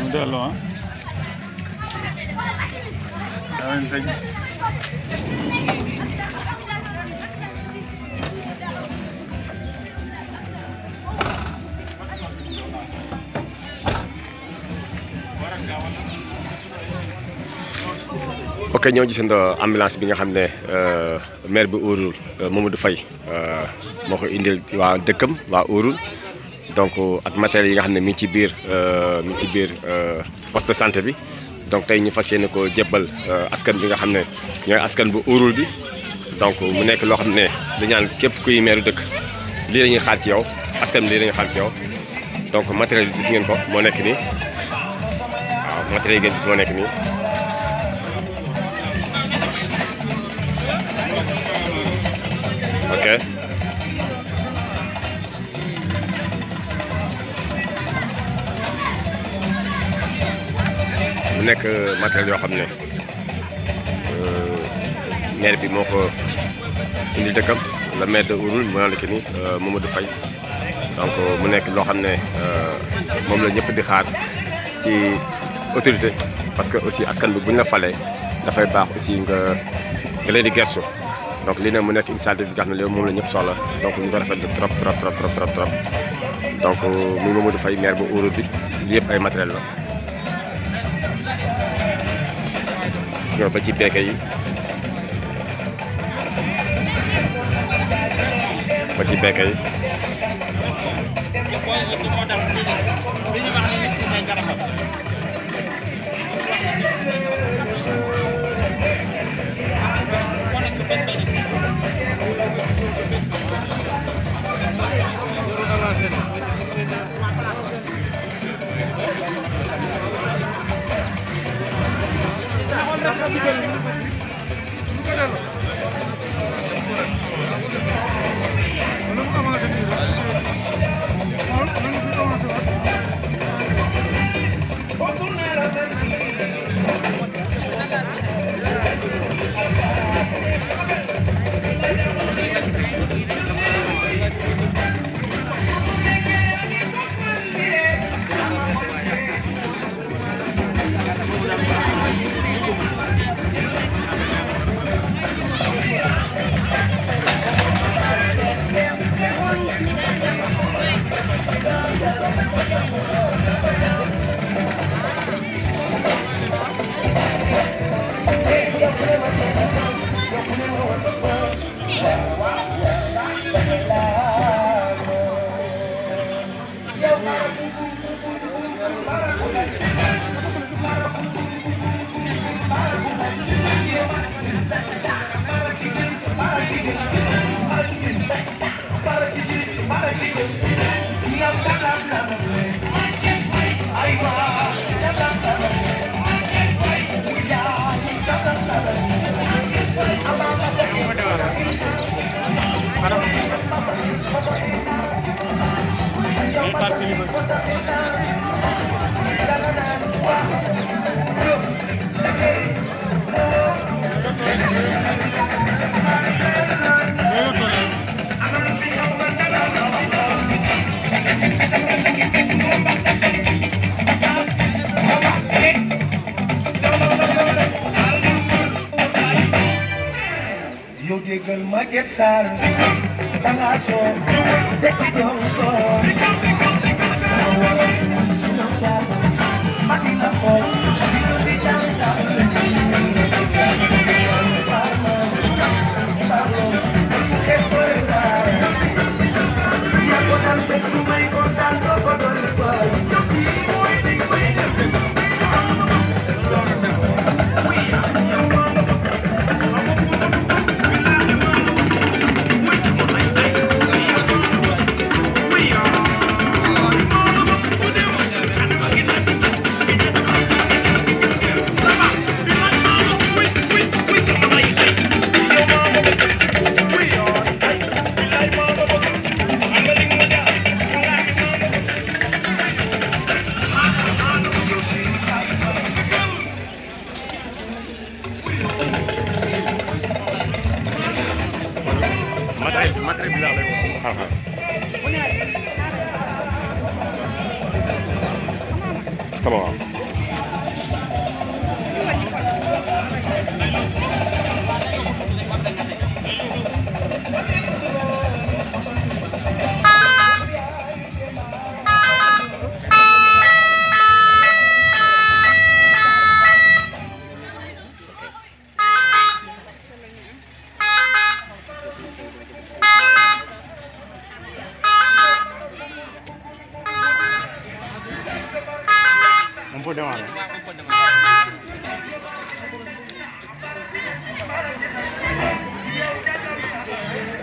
dellu ah. amiin sëñ. ok ñoo gisandoo ambulance bi nga xam ne maire bi Ouroul Mamadou Faye moo ko indil waa dëkkam waa Ouroul donc ak matériel yi nga xam ne mi ngi ci biir mi ngi ci biir poste de santé bi donc tey ñu fas yéene ko jébbal askan bi nga xam ne ñooy askan bu Ouroul bi donc mu nekk loo xam ne dañu naan képp kuy maire dëkk lii la ñuy xaar ci yow askan bi lii la ñuy xaar ci yow donc matériel yi gis ngeen ko moo nekk nii waaw matériel yi ngeen gis moo nekk nii. ok mu nekk matériel yoo xam ne maire bi moo ko indi dëkkam la maire de Ouroul mu naan la que ni Mamadou Faye donc mu nekk loo xam ne moom la ñëpp di xaar ci autorité parce que aussi askan bi bu ñu la falee dafay baax aussi nga nga leen di gersu donc lii nag mu nekk initiative bi nga xam ne léegi moom la ñëpp soxla donc ñu ko rafetlu trop trop trop trop trop trop donc muy Mamadou Faye maire bu Ouroul bi lii yëpp ay matériel la gis nga ba ci beeke yi ba ci beeke yi yow déggal Maguette Sarr danga soo tekki doon ko ma wara suul sunu Sarr ma di la xool di ko di jàngal xees ko rek yaa ko daan fekk lu may ko daan doo ko dolli ko matériel bi matériel bi laa lay wax. sama waaw Un po' de mano. Thank